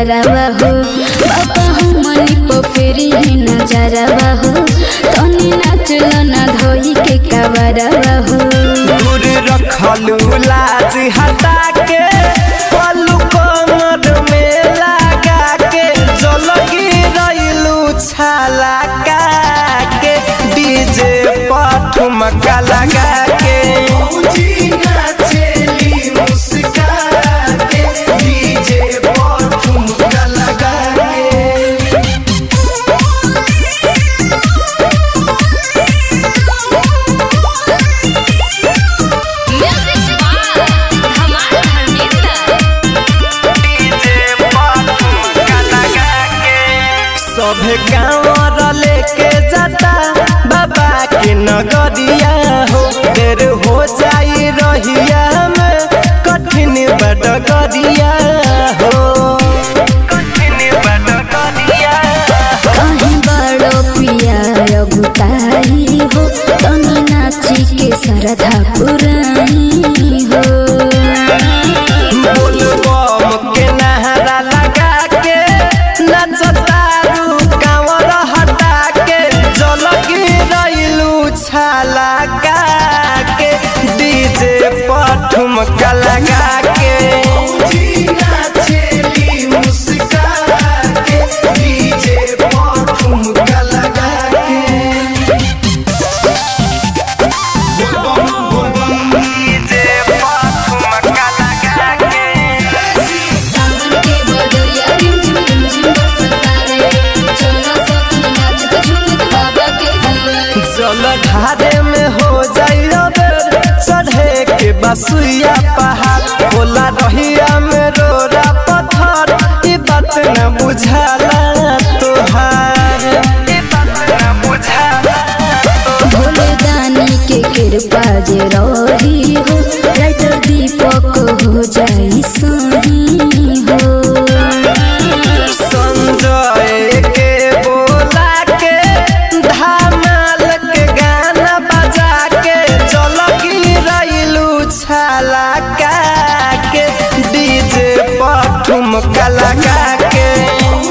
यारवा हो बाबा हमनी पे फेरी है नजरवा हो तनी नाचल ना धोई के कवरवा हो दूर रखलू लाज हटा के पलू कमर में लगा के जल गिरलू छाला का के डीजे पर ठुमका लगा के म्यूजिक बाय धमाल धर्मेंद्र सभे गाँव लेके जाता बाबा के नगरिया हो देर हो जाई रहिया में कठिन बडगरिया हो कठिन बडगरिया कहीं बड़ो पिया अगुताई हो तनी नाची के सरधा पुरानी हो बोल बम के नहरा लगा के नचतारू कांवर हटा के जल गिरलू छाला का के डीजे पर ठुमका लगा के डीजे पर ठुमका लगा के सावन के बदरिया रिम झिम रिम झिम बरसता रे चलो सखी नाच के झूमत बाबा के दुआरे जल ढारे में हो जाई बेर चढ़े के बसुइया पहाड़ होला रहिया में रोरा पत्थर ई बात न बुझाला तोहार ई बात न बुझाला भोले दानी के कृपा जे रही हो राइटर दीपक हो जाई सही हो संजय के बोला के धमाल के गाना बजा के चल गिरलू छाला का के डीजे पर ठुमका लगा के